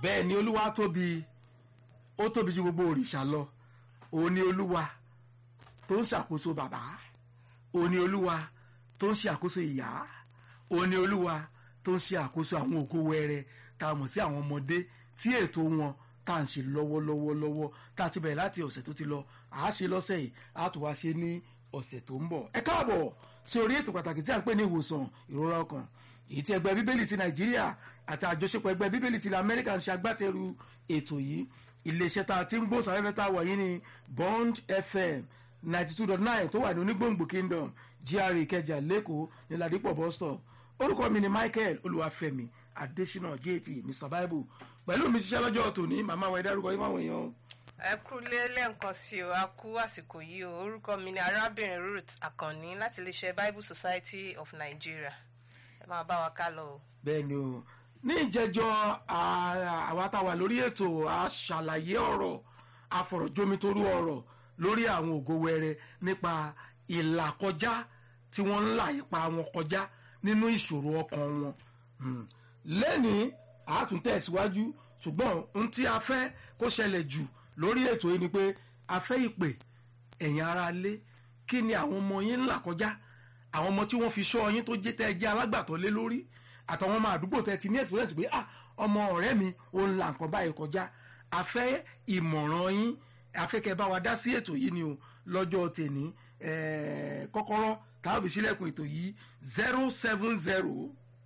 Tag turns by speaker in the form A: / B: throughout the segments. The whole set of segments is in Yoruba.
A: bẹ́ẹ̀ ni olúwa tóbi ó tóbi ju gbogbo òrìṣà lọ òun ni olúwa tó ń ṣàkóso bàbá òun ni olúwa tó ń ṣe àkóso ìyá òun ni olúwa tó ń ṣe àkóso àwọn ògo wẹrẹ tá a mọ̀ sí àwọn ọmọdé tí ètò wọn tá à ń ṣe lọ́wọ́lọ́wọ́ lọ́wọ́ tá a ti bẹ̀rẹ̀ láti ọ̀sẹ̀ tó ti lọ à á ṣe lọ́sẹ̀ yìí á tún wá ṣe ní ọ̀sẹ̀ tó ń bọ̀ ẹ káàbọ̀ sí orí ètò pàtàkì tí a ń pè ní ìwòsàn ìrora ọkàn èyí tí ẹgbẹ́ bíbélì ti nàìjíríà àti àjọṣepọ̀ ẹgbẹ́ bíbélì ti amẹ́ríkà ń ṣe agbátẹrù ètò yìí iléeṣẹ́ tá a ti ń gbó sàrẹ́fẹ́ tá a wà yìí ní bond fm ninety two dot nine tó wà ní onígbòǹgbò kingdom gra ìkẹjà lẹ́kọ̀ọ́ ní ladipo bus stop orúkọ mi ni michael olúwàfẹ́mi adésínà jp mr bible pẹ̀lú mi ṣiṣẹ́ lọ́jọ́ tòní màmá wa ẹ dárúkọ yín fáwọn èèyàn
B: ẹ kú lé lẹ́ǹkan sí o a kú àsìkò yìí o orúkọ mi ni arábìnrin ruth akànní láti iléeṣẹ́ bible society of nigeria ẹ máa bá wa ká lọ o.
A: bẹ́ẹ̀ ni o ní ìjẹ́jọ́ àwa tá a wà lórí ètò àṣàlàyé ọ̀rọ̀ àfọ̀rọ̀jomitoro ọ̀rọ̀ lórí àwọn ògo wẹrẹ nípa ìlàkọjá tí wọ́n ń là ipa wọn kọjá nínú ìṣòro ọkàn wọn lẹ́nìí àtúntẹ̀síwájú ṣùgbọ́n ohun tí a fẹ́ kó ṣẹlẹ̀ jù lórí ètò yìí ni pé a fẹ́ ìpè ẹ̀yin ara lé kí ni àwọn ọmọ yín ń là kọjá àwọn ọmọ tí wọ́n fi ṣọ́ yín tó jẹ́ tẹ́ jẹ́ alágbàtọ́ lé lórí àtàwọn ọmọ àdúgbò tẹ́ ti ní experience pé ah ọmọ ọ̀rẹ́ mi ò ń la nǹkan báyìí kọjá a fẹ́ ìmọ̀ràn yín a fẹ́ kẹ́ bá wa dá sí ètò yìí ni o lọ́jọ́ tèní kọ́kọ́rọ́ tàbí sílẹ̀kùn ètò yìí zero seven zero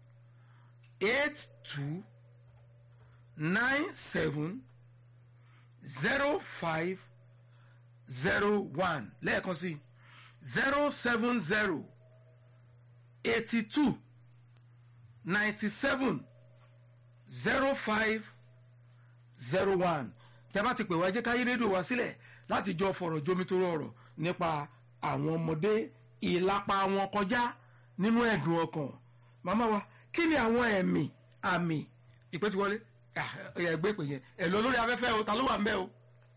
A: eight two nine seven zero five zero one lẹ́ẹ̀kan sí zero seven zero eighty two ninety seven zero five zero one tẹ́ bá ti pè wá jẹ́ ká yí rédíò wá sílẹ̀ láti jọ fọ̀rọ̀ jomitoro ọ̀rọ̀ nípa àwọn ọmọdé ìlápa wọn kọjá nínú ẹ̀dùn ọkàn màmá wa kí ni àwọn ẹ̀mí àmì ìpè tí wọlé ẹ̀yà ẹgbẹ́ ìpè yẹn ẹ̀ lọ lórí afẹ́fẹ́ o ta ló wà ń bẹ́ o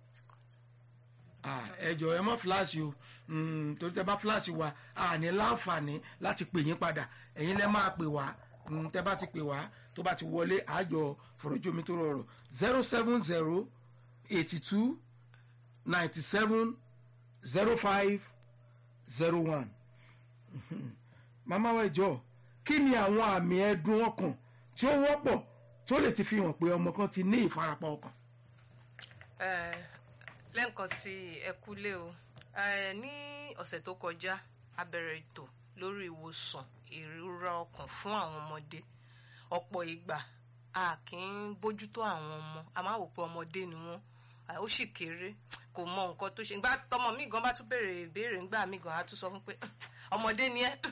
A: ẹ jọ ẹ mọ fíláàsì o torí tẹ bá fíláàsì wa a ní láǹfààní láti pè yín padà ẹ̀yin lẹ máa pè wá tẹ bá ti pè wá tó bá ti wọlé àjọ fọ̀rọ̀jomi tó rọrọ̀ zero seven zero eighty two ninety seven zero five zero one màmá wa ìjọ kí ni àwọn àmì ẹ̀dùn ọkàn tí ó wọ́pọ̀ tó lè ti fi hàn pé ọmọ kan ti ní ìfarapa ọkàn.
B: lẹ́ǹkan sí ẹkúlé o ní ọ̀sẹ̀ tó kọjá a bẹ̀rẹ̀ ètò lórí ìwòsàn ìrora ọkàn fún àwọn ọmọdé ọ̀pọ̀ ìgbà a kì í bójútó àwọn ọmọ a máa wò pé ọmọdé ni wọ́n ó sì kéré kò mọ nǹkan tó ṣe nígbà tọmọ mi gan bá tún béèrè ìbéèrè ńgbà mi gan á tún sọ fún pé ọmọdé ni ẹ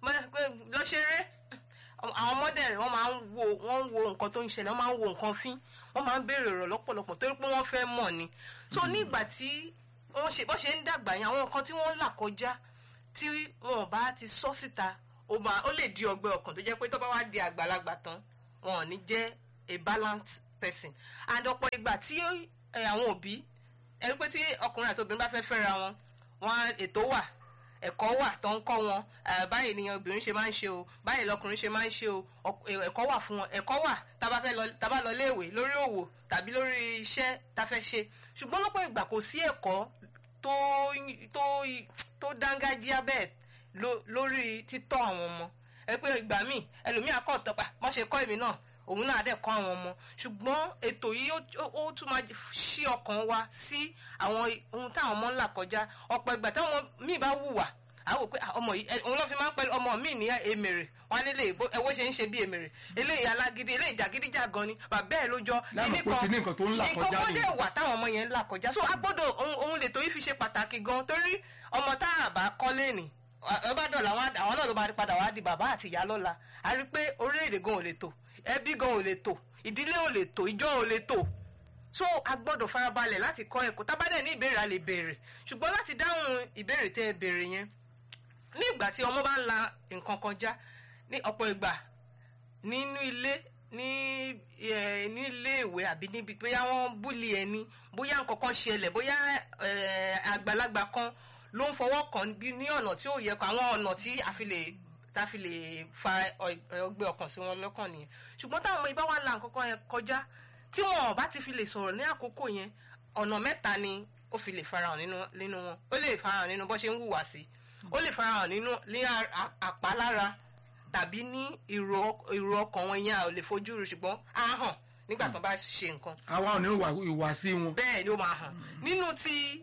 B: lọ ṣeré àwọn ọmọdé rẹ wọ́n máa ń wo wọ́n ń wo nǹkan tó ń ṣẹlẹ̀ wọ́n máa ń wo nǹkan fín wọ́n máa ń béèrè ọ̀rọ̀ lọ́pọ̀lọpọ̀ torí pé wọ́n fẹ́ mọ̀ ni so nígbà tí wọ́n ṣe bọ́ ṣe ń dàgbà yẹn àwọn nǹkan tí wọ́n ń là kọjá tí wọn bá ti sọ síta ó máa ó lè di ọgbẹ́ ọkàn tó jẹ́ pé tó bá wá di àgbàlagbà tán wọn ò ní jẹ́ a balanced person and ọ̀pọ̀ ìgbà tí àwọn òbí ẹni pé tí ọkùnrin àti obìnrin bá fẹ́ fẹ́ra wọn wọn ètò wà ẹ̀kọ́ wà tó ń kọ́ wọn báyìí nìyẹn obìnrin ṣe máa ń ṣe o báyìí lọkùnrin ṣe máa ń ṣe o ẹ̀kọ́ wà fún wọn ẹ̀kọ́ wà tábà fẹ́ lọ tábà lọ léèwé lórí òwò tàbí lórí iṣẹ́ tá fẹ́ ṣe ṣùgbọ́n lọ́pọ̀ ìgbà kò sí ẹ̀kọ́ tó tó tó dángájíá bẹ́ẹ̀ lórí títọ́ àwọn ọmọ ẹ pé ìgbà míì ẹlòmíà kọ́ ọ̀tọ́pà mọ́ ṣe kọ́ èmi náà òun náà dẹ̀ kọ́ àwọn ọmọ ṣùgbọ́n ètò yìí ó tún máa ṣí ọkàn wa sí àwọn ohun táwọn ọmọ ń là kọjá ọ̀pọ̀ ìgbà táwọn míì bá wùwà àwò pé ọmọ yìí òun ló fi máa ń pẹ́ ọmọ mi ní èmèrè wọn lé lè ẹwọ́ ṣe ń ṣe bí èmèrè eléyìí alágídí eléyìí jàgídíjàgan ni bàbá ẹ̀ ló jọ
A: nǹkan tó ń là kọjá
B: nǹkan dẹ̀ wà táwọn ọmọ yẹn ń là kọjá so agbọ́dọ̀ ohun lè tó yìí fi ṣe pàtàkì gan torí ọmọ tá a bá kọ́ lẹ́nìí ọba dọ̀là àwọn náà ló máa padà wá di bàbá àti ìyá lọ́la a rí pé orílẹ̀-èdè gan ò lè tò ẹbí gan ò lè tò ìdílé ò lè tò ìjọ ò lè tò so a gbọ́dọ̀ farabalẹ̀ láti kọ́ ẹ̀kọ́ tábàdẹ̀ ní ìbéèrè a lè béèrè ṣùgbọ́n láti dáhùn ìbéèrè tẹ́ ẹ béèrè yẹn ní ìgbà tí ọmọ bá ń la nǹkan kọjá ní ọ̀pọ̀ ìgbà nínú ilé ní ní ilé ìwé àbí níbi bóyá wọ́n búlì ẹni bóyá nǹkan kan ṣẹlẹ̀ bóyá àgbàlagbà kan ló ń fọwọ́ kàn ní ọ̀nà tí ó yẹ kó àwọn ọ̀nà tí a fi lè tá a fi lè fa ọgbẹ́ ọkàn sí wọn lọ́kàn nìyẹn ṣùgbọ́n táwọn ọmọ ibà wà là nǹkan kan yẹn kọjá tí wọn ò bá ti fi lè sọ̀rọ̀ ní àkókò yẹn ọ̀nà mẹ́ta ni ó fi lè farahàn nínú nínú wọn ó lè farahàn nínú bó ṣe ń hùwà sí ó lè farahàn nínú ní a- a- àpalára tàbí ní ìró ìró ọkàn wọn yẹn a ò lè fojú rí ṣùgbọ́n á hàn nígbà tó bá ṣe nǹkan
A: àwa ò ní ìwà- ìwàsí wọn.
B: bẹ́ẹ̀ ni ó máa hàn nínú ti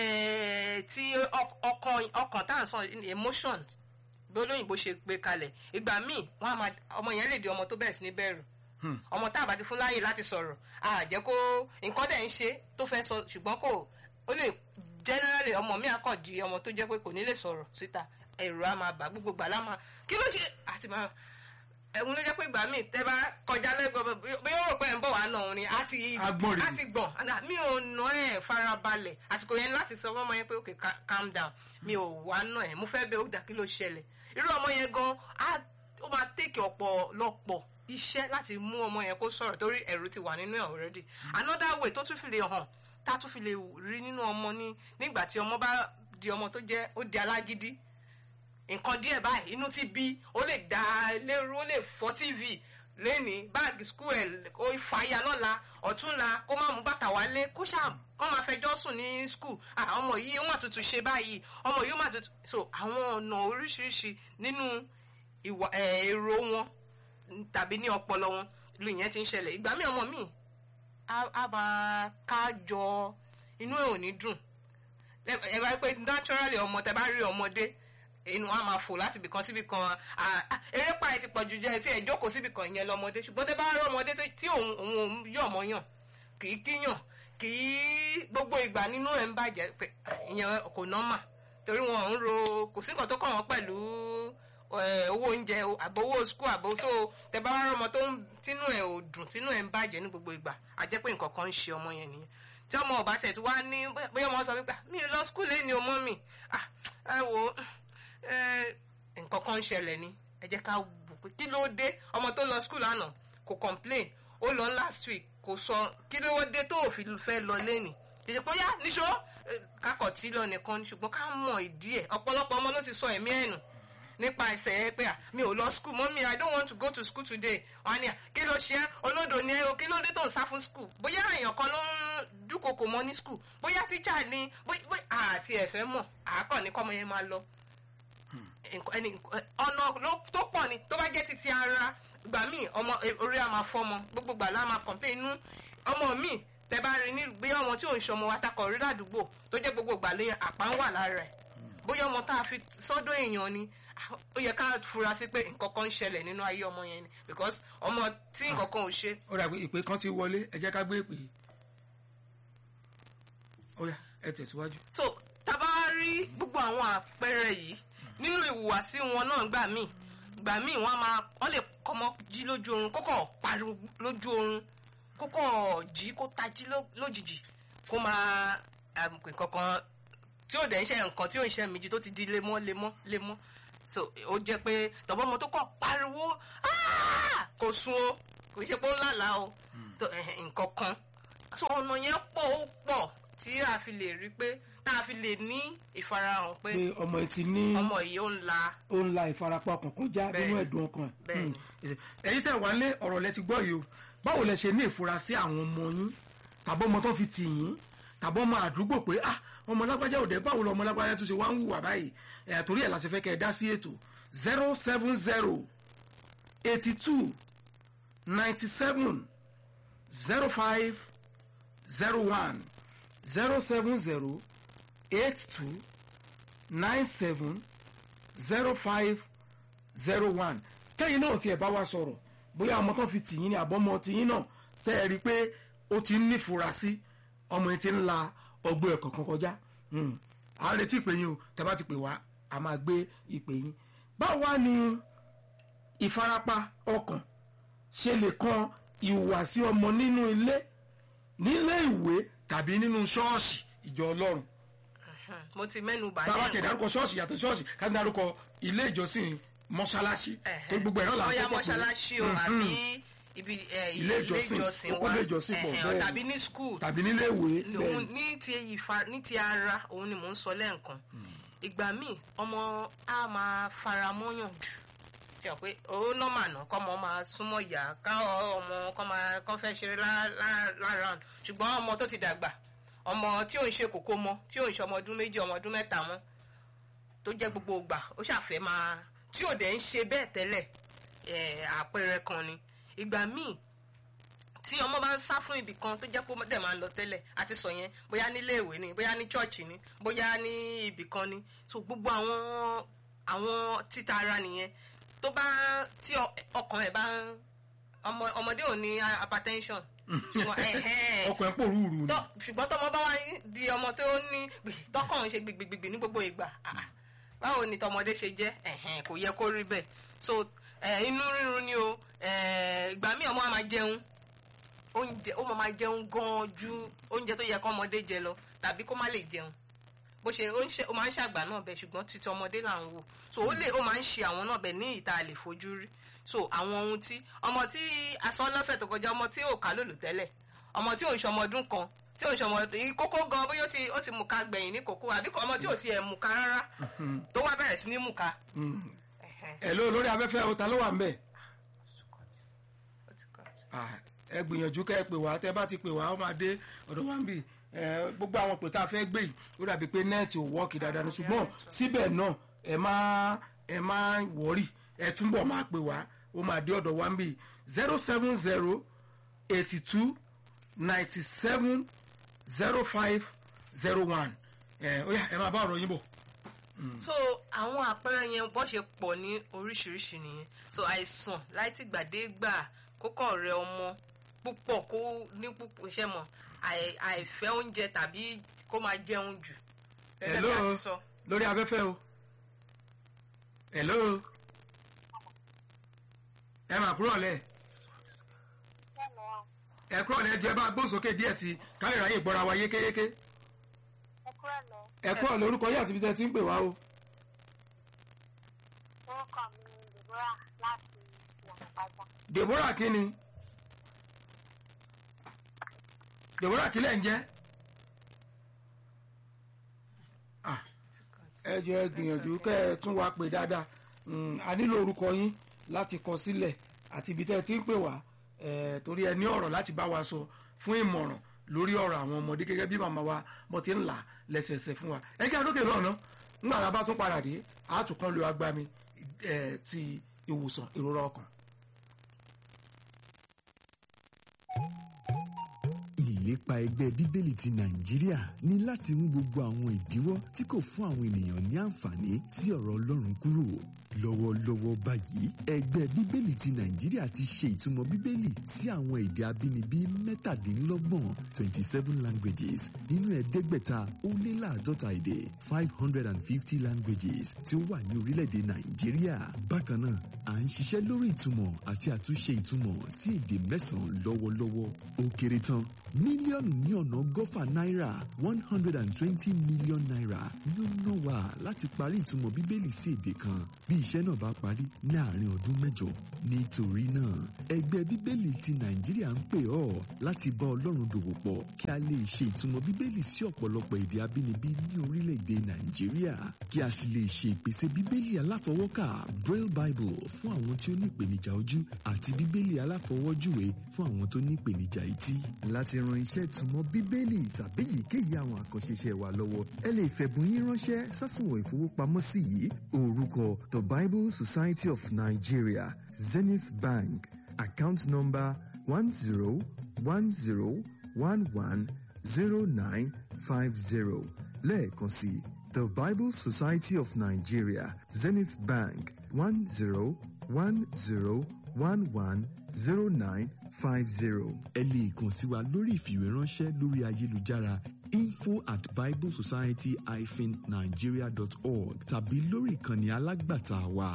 B: eh, ti ọk- ọkàn ọkàn tá à ń sọ emotion bí olóyìnbó ṣe gbé kalẹ̀ ìgbà míì wọ́n á máa ọmọ yẹn lè di ọmọ tó bẹ̀rẹ̀ sí ní bẹ̀rù
A: Hmm.
B: ọmọ tá a bá ti fún láàyè láti sọ̀rọ̀ a jẹ́ kó nǹkan dẹ̀ ń ṣe tó fẹ́ sọ ṣùgbọ́n kò ó lè generally ọmọ mi àkàn di ọmọ tó jẹ́ pé kò ní lè sọ̀rọ̀ síta ẹ̀rù á máa bà gbogbo gbà lá máa kí ló ṣe àti máa ẹ̀hún ló jẹ́ pé ìgbà míì tẹ́ bá kọjá lẹ́gbọ̀ọ́ bí ó rò pé ẹ̀ ń bọ̀ wá náà òun ni á ti
A: Agbọ̀n rèé.
B: á ti gbọ̀n àdá mi ò nà ẹ̀ farabalẹ̀ àsìkò yẹn láti sọ fọmọ yẹn pé ok ca- calm down mi ò wá nà ẹ̀ mo fẹ́ bẹ ó dà kí ló ṣẹlẹ̀ irú ọmọ yẹn gan á ó máa tèkì ọ̀pọ̀lọpọ̀ iṣẹ́ láti mú ọmọ yẹn kó sọ̀rọ̀ torí ẹ̀rù ti wà nínú ẹ̀ already another way tó tún fi lè hàn tá a tún fi lè rí nínú ọmọ ní nígbà tí ọmọ bá di ọmọ tó jẹ́ ó di alágídí nǹkan díẹ̀ báyìí inú ti bí ó lè da lérú ó lè fọ́ tv lẹ́ni báàgì skul ẹ̀ ó fàáyà lọ́la ọ̀túnla kó má mú bàtà wálé kó ṣáà kó máa fẹjọ́ sùn ní skul ọmọ yìí ó mà tutù ṣe báyìí ọmọ yìí ó mà tutù so àwọn ọ̀nà oríṣiríṣi nínú ìwà ẹ̀, èrò wọn tàbí ní ọpọlọ wọn lu ìyẹn ti ń ṣẹlẹ̀ ìgbà míì ọmọ míì á á máa kájọ inú ẹ̀ ò ní dùn ẹ ẹ bá rí pé naturally ọmọ tẹ bá rí ọmọdé inú wa máa fò láti ibìkan síbi kan erépa ẹ ti pọ̀ jù jẹ́ tí ẹ jókòó síbi kan ìyẹn lọmọdé ṣùgbọ́n tẹ bá rí ọmọdé tó- tí òun òun òun yọ̀ mọ́ yàn kì í kíyàn kì í gbogbo ìgbà nínú ẹ̀ ń bàjẹ́ pé ìyẹn kò nọ́mà torí wọn ò ń ro kò sí nǹkan tó kàn wọ́n pẹ̀lú eh, owó oúnjẹ o, àbò owó skul àbò so tẹ bá rí ọmọ tó ń tínú ẹ̀ ò dùn tínú ẹ̀ ń bàjẹ́ ní gbogbo ìgbà a jẹ́ pé nǹkan kan ń ṣe ọmọ yẹn nìyẹn tí ọmọ ọba tẹ̀ tí wá ní bóyá ọmọ sọ wípé mi ò lọ skul lé ní ọmọ mi Ah, ẹ wo ẹ, nǹkan kan ń ṣẹlẹ̀ ni ẹ jẹ́ ká wò pé kí ló dé ọmọ tó lọ skul lánàá kò complain ó lọ last week kò sọ kí ló dé tó ò fi fẹ́ lọ lẹ́nì kìí ṣe pé yá níṣó eh, kakọ̀ tí lọ nìkan ni ṣùgbọ́n ká mọ̀ ìdí ẹ̀ ọ̀pọ̀lọpọ̀ ọmọ ló ti sọ ẹ̀mí ẹ̀ nù nípa ẹsẹ̀ ẹ pé à mi ò lọ school mọ́mí i don't want to go to school today wọ́n á ní à kí ló ṣe é olódo ni ẹ o kí ló dé tó ń sá fún school bóyá èèyàn kan ló ń dúnkokò mọ́ ní school bóyá tíjà ni bóyá bóyá àti ẹ̀fẹ́ mọ̀ àákọ́ ní kọ́mọ yẹn máa lọ nǹkan- ẹni nǹkan- ọ̀nà ló- tó pọ̀ ni tó bá jẹ́ titi ara gbà míì ọmọ e- orí a máa fọ́mọ gbogbo gbà lá máa complain inú ọmọ míì tẹ bá rí ní bí ọmọ tí ò ń ṣọmọ wa takọ̀ rí ládùúgbò tó jẹ́ gbogbo gbà lẹ́yìn àpá ń wà lára ẹ̀ bóyá ọmọ tá a fi sọ́dọ̀ èèyàn ni ah, ó yẹ ká fura sí pé nǹkan kan ń ṣẹlẹ̀ nínú ayé ọmọ yẹn ni because ọmọ tí nǹkan kan ò ṣe
A: ó dàgbé ìpè kan ti wọlé ẹ jẹ́ ká gbé ìpè. ó yá ẹ tẹ̀síwájú.
B: so tá a bá rí gbogbo àwọn àpẹẹrẹ yìí nínú ìhùwàsí wọn náà gbà míì gbà míì wọn a máa wọn lè kọmọ jí lójú oorun kókò pariwo lójú oorun kókò jí kó tají ló- lójijì kó máa um, nǹkan kan tí ò dẹ̀ ń ṣe nǹkan tí ò ń ṣe méjì tó ti di lemọ́ lemọ́ lemọ́ so ó jẹ́ pé tọ́bọ́ ọmọ tó kọ̀ pariwo "Ah!" kò sun o kò ṣe pé ó lálàá o tó, eh, nǹkan kan so ọ̀nà yẹn pọ̀ ó pọ̀ tí a fi lè rí pé tá a fi lè ní ìfarahàn pé
A: pé ọmọ ẹ ti ní
B: ọmọ yìí ó ń la
A: ó ń la ìfarapa ọkàn kọjá nínú
B: Bẹ́ẹ̀ni.
A: ẹ̀dùn ọkàn.
B: Bẹ́ẹ̀ni.
A: Hmm. ẹ̀yin tẹ̀ wá lé ọ̀rọ̀ lẹ ti gbọ́ yìí o báwo lẹ ṣe ní ìfura sí àwọn ọmọ yín tàbí ọmọ tó fi tì yín tàbí ọmọ àdúgbò pé ah ọmọ lágbájá òde báwo lọ ọmọ lágbájá tó ṣe wá ń hùwà báyìí ẹ̀ torí ẹ̀ la ṣe fẹ́ kẹ́ ẹ dá sí ètò zero seven zero eighty two ninety seven zero five zero one zero seven zero eight two nine seven zero five zero one kẹ́yìn náà tiẹ̀ bá wa sọ̀rọ̀ bóyá ọmọ tó fi tìyín ní àbọ̀mọ tìyín náà tẹ́ ẹ rí i pé ó ti ń nífura sí ọmọ yẹn ti ń la ọgbẹ́ ẹ̀ kọ̀ọ̀kan kọjá Hmm. à ń retí ìpè yín o tẹ́ bá ti pè wá a máa gbé ìpè yín báwo wá ni ìfarapa ọkàn ṣe lè kan ìhùwàsí ọmọ nínú ilé nílé ìwé tàbí nínú ṣọ́ọ̀ṣì ìjọ ọlọ́run
B: mo ti mẹ́nu bà
A: tá a bá
B: ní
A: tẹ̀ dárúkọ ṣọ́ọ̀ṣì yàtọ̀ ṣọ́ọ̀ṣì ká ní dárúkọ ilé ìjọsìn mọ́ṣáláṣí
B: Ẹ̀hẹ́.
A: tó gbogbo ẹ̀rọ là ń
B: bóyá
A: kọ́kọ́ pé
B: mọ́ṣáláṣí o àbí ibi eh,
A: Ilé ìjọsìn, ó kó
B: wa
A: ilé ìjọsìn pọ̀,
B: ẹ̀hẹ́,
A: bẹ́ẹ̀
B: tàbí ní school
A: tàbí nílé ìwé
B: òun
A: bẹ́ẹ̀
B: ní ti ìfa ní ti ara òun ni mò ń sọ lẹ́ẹ̀kan ìgbà míì ọmọ á máa fara mọ́yàn jù ṣe ọ pé ó nọ́mà náà kọ́ ọmọ máa súnmọ́ ìyá ká ọmọ kọ́ máa kọ́ fẹ́ ṣeré lára ṣùgbọ́n ọmọ tó ti dàgbà ọmọ tí ò ń ṣe kókó mọ́ tí ò ń ṣe ọmọ ọdún méjì ọmọ ọdún mẹ́ta mọ́ tó jẹ́ gbogbo ìgbà ó ṣàfẹ́ máa tí ò dẹ̀ ń ṣe bẹ́ẹ̀ tẹ́lẹ̀ àpẹẹrẹ kan ni ìgbà míì tí ọmọ bá ń sá fún ibì kan tó jẹ́ pé ó dẹ̀ máa ń lọ tẹ́lẹ̀ àti sọ yẹn bóyá nílé ìwé ni bóyá ní chọ́ọ̀chì ni bóyá ní ibì kan ni so gbogbo àwọn àwọn títa ara nìyẹn tó bá tí ọkàn ẹ̀ bá ń ọmọdé ò ní hypertension
A: ọkàn ẹ̀ pò rúurú ni
B: ṣùgbọ́n tọmọ bá wá di ọmọ tó ní tọkàn ń ṣe gbìgbìgbì ní gbogbo ìgbà báwo ni tọmọdé ṣe jẹ́ kò yẹ kó rí bẹ́ẹ̀ so inú rírun ni o ìgbà míì ọmọ á máa jẹun oúnjẹ ó máa jẹun gan ju oúnjẹ tó yẹ kó ọmọdé jẹ lọ tàbí kó má lè jẹun bó ṣe ó máa ń ṣàgbà náà bẹ ṣùgbọ́n títí ọmọdé là ń wò so ó lè ó máa ń ṣe àwọn náà bẹ ní ìta lè fojú rí so àwọn ohun tí ọmọ tí aṣọ lọ́sẹ̀ tó kọjá ọmọ tí ò ká lòlù tẹ́lẹ̀ ọmọ tí ò ń ṣọmọ ọdún kan tí ò ń ṣọmọ kókó gan bóyá ó ti mú ká gbẹ̀yìn ní kókó àbí ọmọ tí ò tiẹ̀ mú ká rárá tó wá bẹ̀rẹ̀ sí ní mú ká.
A: ẹ̀ ló lórí afẹ́fẹ́ o ta ló wà ń bẹ̀ ẹ gbìyànjú kẹ́ ẹ pè wá tẹ́ bá ti pè wá ó máa dé ọ̀dọ̀ wa ń bì gbogbo àwọn pè tá a fẹ́ gbé yìí ó dàbí pé nẹ́ẹ̀tì ò wọ́ọ̀kì dáadáa ní ṣùgbọ́n síbẹ̀ náà ẹ má ẹ má wọ́ọ̀rì ẹ túbọ̀ máa pè wá ó máa dé ọ̀dọ̀ wa ń bì zero seven zero eighty two ninety seven zero five zero one ẹ ó yá ẹ máa bá ọ̀rọ̀ yín bọ̀.
B: so àwọn àpẹẹrẹ yẹn bó ṣe pọ̀ ní oríṣiríṣi nìyẹn so àìsàn láti gbàdégbà kókó rẹ ọmọ púpọ̀ kó ní púpọ̀ iṣẹ́ mọ̀ àìfẹ́ oúnjẹ tàbí kó máa jẹun jù.
A: hello lórí afẹ́fẹ́ o hello ẹ máa kúrò lẹ̀ ẹ kúrò lẹ̀ ju ẹ bá gbóhùn sókè díẹ̀ sí i káyọ̀ ráyè gbọ́ra wa yékéyéké ẹ kúrò lórúkọ yìí àti ibi tẹ́ ti ń pè wá o.
C: orúkọ mi ni deborah láti ìyànàpájà.
A: deborah kí ni deborah kí lẹ̀ ń jẹ́ ẹ jọ ẹ gbìyànjú kẹ́ ẹ tún wá pè dáadáa a nílò orúkọ yín láti kọ sílẹ̀ àti ibi tẹ́ ẹ ti ń pè wá torí ẹ ní ọ̀rọ̀ láti bá wa sọ fún ìmọ̀ràn lórí ọ̀rọ̀ àwọn ọmọdé gẹ́gẹ́ bí màmá wa mo ti ń là lẹ́sẹẹsẹ fún wa ẹ jẹ́ àdókè lọ́nà nígbà tá a bá tún padà dé àtúnkàn lo agbami ti ìwòsàn ìrora ọkàn.
D: ìlépa ẹgbẹ́ bíbélì ti nàìjíríà ní láti mú gbogbo àwọn ìdíwọ́ tí kò fún àwọn ènìyàn ní àǹfààní sí ọ̀rọ̀ ọlọ́run kúrò lọ́wọ́lọ́wọ́ báyìí ẹgbẹ́ bíbélì ti nàìjíríà ti ṣe ìtumọ̀ bíbélì sí àwọn èdè abínibí mẹ́tàdínlọ́gbọ̀n twenty seven languages nínú ẹ̀ẹ́dẹ́gbẹ̀ta ó lé láàdọ́ta èdè five hundred and fifty languages tí ó wà ní orílẹ̀-èdè nàìjíríà bákan náà à ń ṣiṣẹ́ lórí ìtumọ̀ àti àtúnṣe ìtumọ̀ sí èdè mẹ́sàn-án lọ́wọ́lọ́wọ́ ó kéré tán mílíọ̀nù ní ọ̀nà ọgọ́fà náírà one hundred and twenty million naira ni ó ná wa láti parí ìtumọ̀ bíbélì sí èdè kan bí iṣẹ́ náà bá parí ní àárín ọdún mẹ́jọ nítorí náà ẹgbẹ́ bíbélì ti nàìjíríà ń pè ọ́ láti bá ọlọ́run dòwò pọ̀ kí a lè ṣe ìtumọ̀ bíbélì sí ọ̀pọ̀lọpọ̀ èdè abínibí ní orílẹ̀-èdè nàìjíríà kí a sì lè ṣe ìpèsè bíbélì aláfọwọ́kà braille bible fún àwọn tí ó ní ìpèníjà ojú àti bíbélì aláfọwọ́júwe fún àwọn tó ní ìpèníjà etí láti ran iṣẹ́ ìtumọ̀ bíbélì tàbí èyíkéyìí àwọn àkànṣe iṣẹ́ wa lọ́wọ́ ẹ lè fẹ̀bùn yín ránṣẹ́ sásùnwọ̀n ìfowópamọ́sí yìí orúkọ the bible society of nigeria zenith bank account number one zero one zero one one zero nine five zero lẹ́ẹ̀kan sí the bible society of nigeria zenith bank one zero one zero one one zero nine five zero. ẹ lè kàn sí wa lórí ìfìwéránṣẹ́ lórí ayélujára info at biblesociety-nigeria.org tàbí lórí ìkànnì alágbàtà wa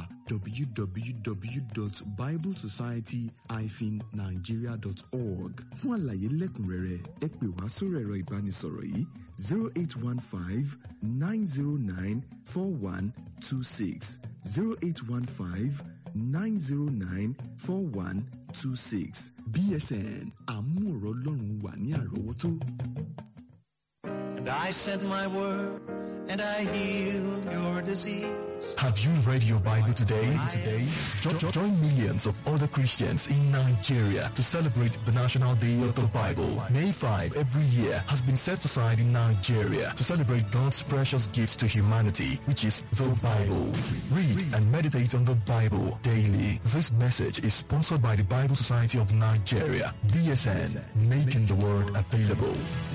D: www.biblesociety-nigeria.org fún àlàyé lẹ́kùnrẹ́rẹ́ ẹ pè wá sórí ẹ̀rọ ìbánisọ̀rọ̀ yìí zero eight one five nine zero nine four one two six zero eight one five nine zero nine four one two six bsn àmú ọ̀rọ̀ ọlọ́run wà ní àrọ́wọ́tó.
E: And I sent my word and I healed your disease.
F: Have you read your Bible today? Today, jo- jo- join millions of other Christians in Nigeria to celebrate the National Day of the Bible. May 5 every year has been set aside in Nigeria to celebrate God's precious gift to humanity, which is the Bible. Read and meditate on the Bible daily. This message is sponsored by the Bible Society of Nigeria, BSN, making the word available.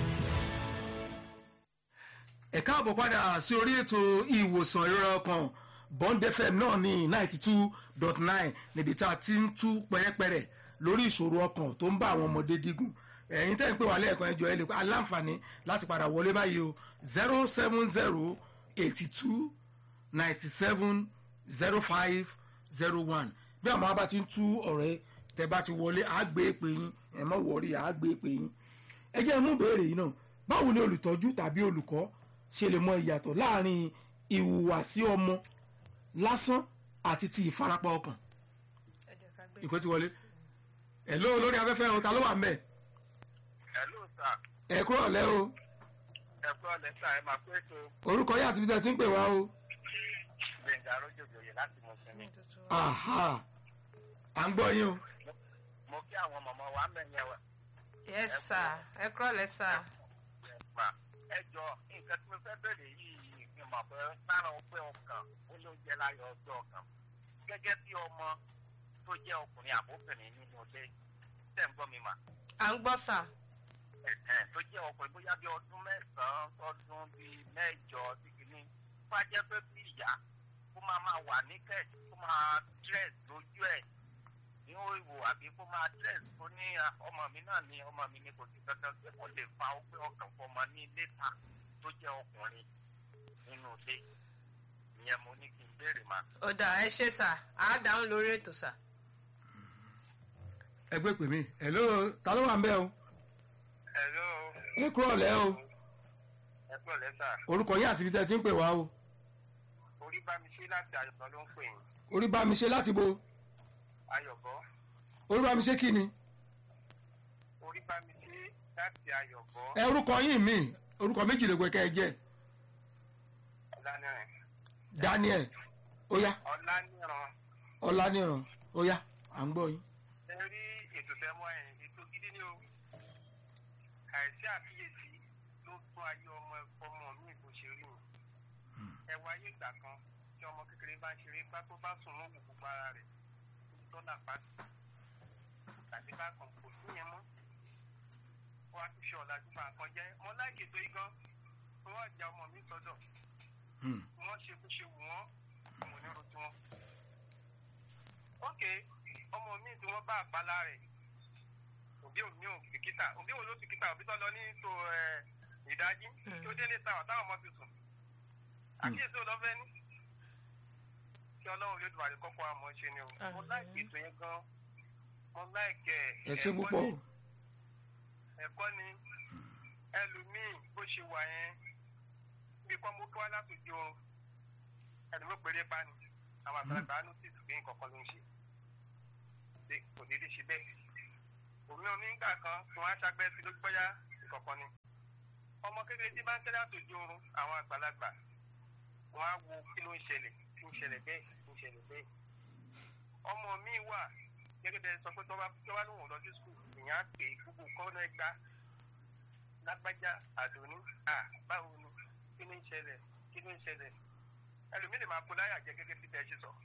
A: ẹ káàbọ̀ padà sí orí ètò ìwòsàn ìrora ọkàn bond fm náà ní ninety two dot nine níbi tá a ti ń tú pẹ́rẹ́pẹ́rẹ́ lórí ìṣòro ọkàn tó ń bá àwọn ọmọdé dígùn ẹ̀yin tẹ́ ń pè wá lẹ́ẹ̀kan ẹjọ́ ẹ lè pa aláǹfààní láti padà wọlé báyìí o zero seven zero eighty two ninety seven zero five zero one bí àwọn abá ti ń tú ọ̀rẹ́ tẹ́ bá ti wọlé àgbé pè yín ẹ̀ mọ́ wọ̀rí àgbé pè yín ẹ jẹ́ mú béèrè yìí náà báwo ni olùtọ́jú tàbí olùkọ́ ṣe lè mọ ìyàtọ̀ láàrin ìhùwàsí ọmọ lásán àti ti ìfarapa ọkàn
B: ẹ jẹ́ ká gbé
A: ìpè tí wọlé ẹ ló lórí afẹ́fẹ́ o ta ló wà mẹ́
G: Hello sir,
A: ẹ kúrò lẹ́ o
G: ẹ kú ọ̀lẹ́ sà ẹ máa pé tó
A: orúkọ yá àti bí tẹ́ ti ń pè wá o
G: Gbẹ̀ngà Arójòjòyè láti mọ̀ sinmi.
A: aha à ń gbọ́ yín o
G: Mo kí àwọn mọ̀mọ́ wa mẹ́yẹn wa
B: yes sir ẹ kúrọ̀ lẹ́ sir
G: pa. Ẹ jọ nǹkan tí mo fẹ́ bẹ̀rẹ̀ yìí mi mọ̀ pé lára ọpẹ́ ọkàn ó ló jẹ́ láyọ̀ ọjọ́ ọkàn. Gẹ́gẹ́ bí ọmọ tó jẹ́ ọkùnrin àbóbìnrin nínú ilé tẹ̀ ń gbọ́ mi mà.
B: à ń gbọ́ sir
G: Ẹ̀hẹ̀n, tó jẹ́ ọkùnrin bóyá bí ọdún mẹ́sàn-án tọdún bíi mẹ́jọ sí kìíní. Bá jẹ́ pé bí ìyá kó máa máa wà ní kẹ́ẹ̀sì kó máa dress lójú ẹ̀ ní ìwò àbí kó máa dress kó ní "Ah, ọmọ mi náà ní ọmọ mi ní kò sí kankan pé kó lè fa ọgbẹ́ ọkàn fọmọ ní lẹ́tà tó jẹ́ ọkùnrin nínú ilé. Ìyẹn mo ní kí n béèrè mà.
B: ó dà ẹ ṣe sir à á dáhùn lórí ètò sir
A: ẹ gbé pè mí ẹ ló ta ló wà ń bẹ́ o
G: Hello,
A: ẹ kúrò lẹ́ o
G: ẹ kúrò lẹ́sà.
A: orúkọ yá àti bí tẹ́ ti ń pè wá o
G: Orí bá mi ṣe láti Ayọ̀bọ ló ń pè yín.
A: orí bá mi ṣe láti bo
G: Ayọ̀bọ.
A: orí bá mi ṣe kí ni
G: Orí bá mi ṣe láti Ayọ̀bọ.
A: ẹ orúkọ yín mi orúkọ méjì lè gbé kẹ́ ẹ jẹ́
G: Ọláníran.
A: daniel ó yá
G: Ọláníran.
A: ọláníran ó yá à ń gbọ́ yín.
G: Ẹ rí ètò tẹ́mọ́ ẹ̀ ètò gidi ni o. Àìsí àfiyèsí ló tún ayé ọmọ ọmọ mi bó ṣe rí o. Ẹ wá ayé ìgbà kan tí ọmọ kékeré bá ń ṣeré pá tó bá sùn lóhùn gbogbo ara rẹ̀ tó là pàṣẹ. Tàbí bá kan kò sí yẹn mọ́. Wọ́n á tún ṣe ọ̀làjú bá nǹkan jẹ́. Mo láìkè tó yí gan. Wọ́n á ja ọmọ mi sọ́dọ̀.
A: Hmm.
G: wọ́n ṣe bó ṣe wù wọ́n mo ní rojú wọn. ok ọmọ mi tí wọ́n bá àpálá rẹ̀ òbí òní ò bìkítà òbí wo ló bìkítà òbí tó lọ ní tó ẹ ìdájí tí ó délé ta ọ̀tá ọmọ ti sùn. àkíyèsí ò lọ́fẹ́ ní. kí ọlọ́run lè dùbàdì kọ́kọ́ àmọ́ ṣe ni o. mo láìkì ètò yẹn gan. mo láìkì ẹ̀.
A: ẹ ṣe púpọ̀ o
G: ẹ̀kọ́ ni ẹlòmíì bó ṣe wà yẹn bí kọ́ mo kí wá látòjú oorun ẹni mo péré bá ní àwọn àgbàlagbà á notice pé nǹkan kan ló ń ṣe pé kò déédéé ṣe bẹ́ẹ̀ òmí omi ń gbà kan tí wọ́n á ṣàgbẹ́ sí lójú bọ́yá nǹkan kan ni ọmọ kékeré tí bá ń tẹ́lẹ̀ àtòjú oorun àwọn àgbàlagbà wọ́n á wo kí ló ń ṣẹlẹ̀ kí ń ṣẹlẹ̀ bẹ́ẹ̀ kí ń ṣẹlẹ̀ bẹ́ẹ̀ ọmọ mi wà gẹ́gẹ́ bẹ́ẹ̀ sọ pé tó bá tó bá lóun lọ sí skul ìyẹn á pè é gbogbo kọ́ náà gbá lágbájá àdóní à báwo ni kí ló ń ṣẹlẹ̀ kí ló ń ṣẹlẹ̀ ẹlòmíì lè máa kó láyà jẹ gẹ́gẹ́ bí tẹ́ ṣe sọ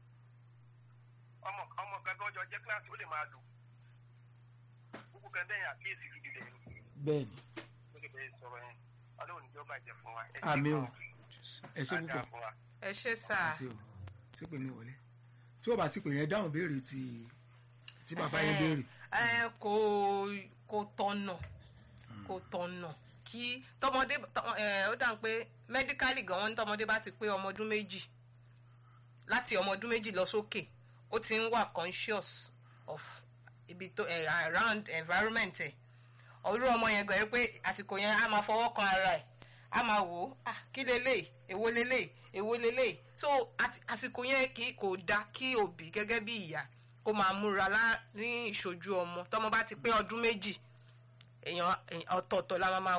G: ọmọ ọmọ kan tó jọ jẹ́ kíláàsì ó lè máa lò gbogbo kan dẹ́yìn àkíyèsí gidi lẹ̀ ní
A: bẹ́ẹ̀ ni
G: gẹ́gẹ́ bẹ́ẹ̀ sọ̀rọ̀ yẹn ọlọ́run ní jọba jẹ fún wa ẹ ṣe
A: àmì o
G: gan-an.
A: ẹ ṣe
G: Á dáa
A: púpọ̀
G: fún wa.
B: ẹ ṣe sir
A: ẹ ṣe o sípè mi wọlé tí ó bá sípè yẹn dáhùn béèrè tí tí bàbá yẹn béèrè
B: ẹ kò kò tọ̀nà kò tọ̀nà kí tọmọdé tọ- ẹ, ó dà pé mẹdíkálì gan wọn ní tọmọdé bá ti pé ọmọ ọdún méjì láti ọmọ ọdún méjì lọ sókè ó ti ń wà conscious of ibi tó ẹ around environment ẹ ọdún ọmọ yẹn gbẹ̀rẹ́ pé àsìkò yẹn á máa fọwọ́ kan ara ẹ̀ á máa wò ó ah kí lélẹ̀ èwo lélẹ̀ èwo lélẹ̀ so àti- àsìkò yẹn kì í kò dá kí òbí gẹ́gẹ́ bí ìyá kó máa múra lá ní ìṣojú ọmọ tọmọ bá ti pé ọdún méjì èèyàn èèyàn ọ̀tọ̀ọ̀tọ̀ la máa máa wẹ̀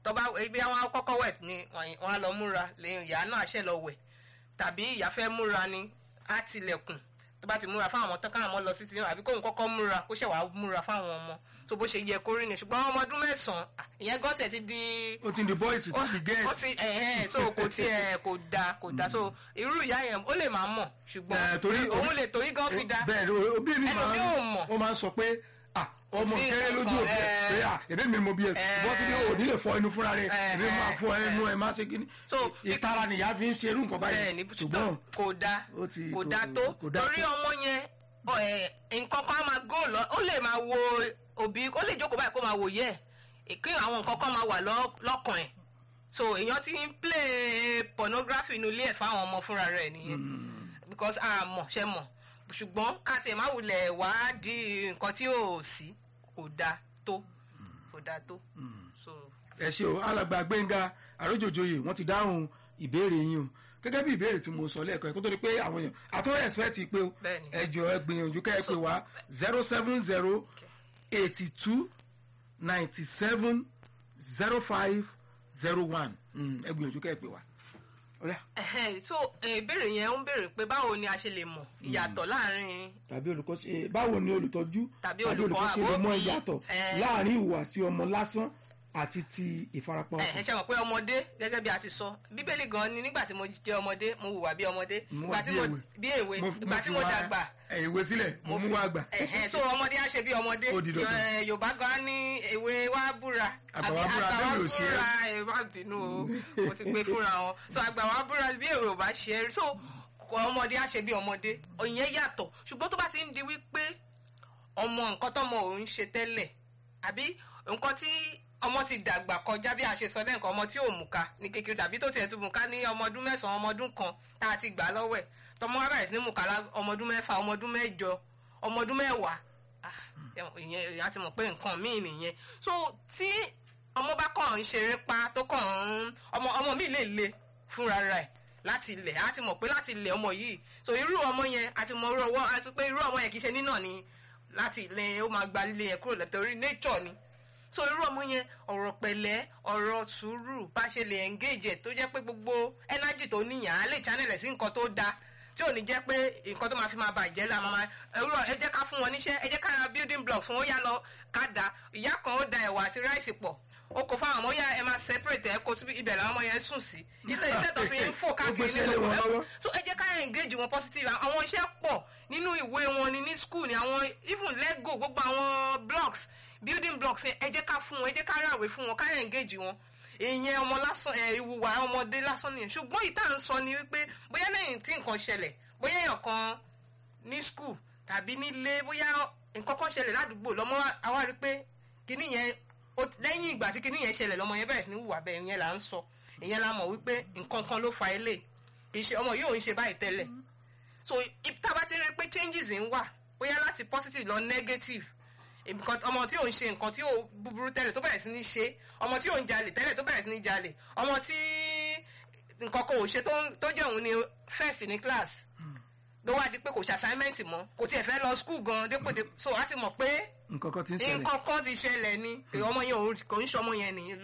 B: tọ́ba ibi àwọn kọ́kọ́ wẹ̀ ni wọ́n á lọ múra lẹ́yìn ìyá náà ṣẹ̀ lọ wẹ̀ tàbí ìyá fẹ́ múra ni á tilẹ̀kùn tó bá ti múra fáwọn ọmọ tán káwọn ọmọ lọ sí ti àbí kóun kọ́kọ́ múra kó ṣẹ̀ wá múra fáwọn ọmọ tó bó ṣe yẹ kó rí ni ṣùgbọ́n ọmọ ọdún mẹ́sàn-án à, ìyẹn gọ́tẹ̀ ti di
A: ó ti di boys
B: ó
A: tàbí
B: ó
A: girls
B: ti ẹ̀hẹ́n so kò tiẹ̀ kò da kò da so irú ìyá yẹn ó lè máa mọ̀
A: Eh,
B: ṣùgbọ́n
A: torí-
B: òun lè torí gan fi da
A: bẹ́ẹ̀ ni òbí mi máa
B: Ẹlòmíì ò mọ̀.
A: ó máa ń sọ pé ah ọmọ
B: sí
A: kéré lójú
B: nǹkan,
A: òkè
B: eh.
A: pé ah èmi mi mo bí ẹ
B: Eh.
A: bọ́ sí ní òní lè fọ ẹnu fúnra rẹ
B: Eh,
A: èmi máa fọ
B: eh,
A: ẹnu ẹ má ṣe kíní
B: So,
A: ìtara nìyá fi ń ṣe irú nǹkan
B: bẹ́ẹ̀
A: báyìí
B: ni
A: ṣùgbọ́n
B: kò da
A: ó ti-
B: kò
A: kò-
B: da tó
A: kò da
B: torí
A: tó.
B: ọmọ yẹn ọ, ẹ, nǹkan kan á máa gò lọ ó lè máa wo òbí ó lè jókòó báyìí kó máa wò yẹ kí àwọn nǹkan kan máa wà lọ- lọ́kàn ẹ̀ so èèyàn ti ń play pornography inú ilé ẹ̀ fáwọn ọmọ fúnra rẹ̀ nìyẹn because a mọ̀ ṣe mọ̀ ṣùgbọ́n àti ẹ̀ má wulẹ̀ wádìí nǹkan tí ò sí kò da tó kò da tó so
A: ẹ ṣe o alàgbà gbẹ̀ngà àrójòjòyè wọ́n ti dáhùn ìbéèrè yín o gẹ́gẹ́ bí ìbéèrè tí mo sọ lẹ́ẹ̀kan kó tó di pé àwọn èèyàn àtúwọ̀ expect pé o
B: Bẹ́ẹ̀ni.
A: ẹ jọ ẹ gbìyànjú kẹ́ ẹ pè wá zero seven zero eighty two ninety seven zero five zero one ẹ gbìyànjú kẹ́ ẹ pè wá. Ọ̀yá.
B: Ẹhẹ́n, so eh, ìbéèrè yẹn ń béèrè pé báwo ni a ṣe lè mọ̀ ìyàtọ̀ láàrin
A: tàbí olùkọ́ ṣe báwo ni olùtọ́jú
B: Tàbí olùkọ́
A: ṣe lè mọ
B: àbóbí,
A: ìyàtọ̀
B: eh.
A: láàrin ìhùwàsí ọmọ lásán àti ti ìfarapa
B: ẹ ẹ
A: ọkàn.
B: ṣe mọ̀ pé ọmọdé gẹ́gẹ́ bí a ti sọ bíbélì gan ni nígbà tí mo jẹ́ ọmọdé mo hùwà bí ọmọdé
A: Mo
B: ìgbà
A: wà
B: tí
A: bí
B: mo
A: èwe.
B: bí èwe
A: Mo-
B: ìgbà
A: mo
B: tí
A: fi
B: mo
A: wá,
B: dàgbà
A: ẹ, ìwé sílẹ̀ mo mú wá gbà.
B: ẹ̀hẹ́n, so ọmọdé á ṣe bí ọmọdé
A: Ó di dandan.
B: Ẹ, yorùbá gan ní èwe wa búra
A: Àgbà
B: àbí
A: wa búra,
B: àgbà wa
A: bẹ́ẹ̀ mi ò ṣe é.
B: búra ẹ má bínú o mo ti gbé fúnra wọn so àgbà wa búra bí yorùbá ṣe é so ọmọdé á ṣe bí ọmọdé ìyẹn yàtọ̀ ṣùgbọ́n tó bá ti ń di wípé ọmọ nǹkan tọmọ òun ṣe tẹ́lẹ̀ àbí nǹkan tí ọmọ ti dàgbà kọjá bí a ṣe sọ lẹ́ǹkan ọmọ tí ò mú ká ní kékeré tàbí tó tiẹ̀ tún mú ká ní ọmọ ọdún mẹ́sàn-án ọmọ ọdún kan tá a ti gbà lọ́wọ́ ẹ̀ tọmọ wa bẹ̀rẹ̀ sí ní mú ká lá ọmọ ọdún mẹ́fà ọmọ ọdún mẹ́jọ ọmọ ọdún mẹ́wàá Ah, ìyẹn ìyá ti mọ̀ pé nǹkan míì nìyẹn so tí ọmọ bá kàn ń ṣeré pa tó kàn ń ọmọ ọmọ mi lè le fúnra rẹ̀ láti ilẹ̀ á ti mọ̀ pé láti ilẹ̀ ọmọ yìí so irú ọmọ yẹn a ti mọ irú ọwọ́ a ti pé irú ọmọ yẹn kì í ṣe nínà ni láti ilẹ̀ ó máa gba líle yẹn kúrò lẹ́tọ̀rí nature ni so irú ọmọ yẹn ọ̀rọ̀ pẹ̀lẹ́ ọ̀rọ̀ sùúrù bá ṣe lè engage ẹ̀ tó jẹ́ pé gbogbo energy tó níyàn á lè channel ẹ̀ sí nǹkan tó dáa tí ò ní jẹ́ pé nǹkan tó máa fi máa bàjẹ́ la máa ẹ̀rọ ẹ jẹ́ ká fún wọn níṣẹ́ ẹ jẹ́ ká ra building block fún ó yá lọ ká da ìyá kan ó da ẹ̀wà àti ráìsì pọ̀ ó kò fáwọn ọmọ yá ẹ máa separate ẹ kó síbi ibẹ̀ làwọn ọmọ yẹn sùn sí ìtẹ̀ ìtẹ̀ tó fi ń fò
A: Ó
B: káàkiri
A: gbéṣẹ́ lé
B: nínú
A: wọn lọ́wọ́.
B: so ẹ jẹ́ ká engage wọn positive àwọn iṣẹ́ pọ̀ nínú ìwé wọn ni ní school ni àwọn even lego gbogbo àwọn blocks building blocks yẹn ẹ jẹ́ ká fún wọn ẹ jẹ́ ká ráwé fún wọn ká engage wọn ìyẹn ọmọ lásán ẹ ìwùwà ọmọdé lásán nìyẹn ṣùgbọ́n ìta ń sọ ni wípé bóyá lẹ́yìn tí nǹkan ṣẹlẹ̀ bóyá èèyàn kan ní school tàbí nílé bóyá nǹkan kan ṣẹlẹ̀ ládùúgbò lọ́mọ àwa rí pé kíní yẹn ó- lẹ́yìn ìgbà tí kíní yẹn ṣẹlẹ̀ lọ́mọ yẹn bẹ̀rẹ̀ sí ní hùwà bẹ́ẹ̀ ìyẹn là ń sọ ìyẹn la mọ̀ wípé nǹkan kan ló fa ilé kì í ṣe ọmọ yóò ń ṣe báyìí tẹ́lẹ̀ so if tá a bá ti rí pé changes ń wà bóyá láti positive lọ negative nǹkan ọmọ tí ò ń ṣe nǹkan tí ò búburú tẹ́lẹ̀ tó bẹ̀rẹ̀ sí ní ṣe ọmọ tí ò ń jalè tẹ́lẹ̀ tó bẹ̀rẹ̀ sí ní jalè ọmọ tí nǹkan kan ò ṣe tó ń- tó jẹ́ òun ni first ní class ló wá di pé kò ṣe assignment mọ́ kò tiẹ̀ fẹ́ lọ school gan dépò dépò so a ti mọ̀ pé
A: nǹkan kan ti ń ṣẹlẹ̀.
B: nǹkan kan ti ṣẹlẹ̀ ni ọmọ yẹn ò- kò ń ṣọmọ yẹn nìyẹn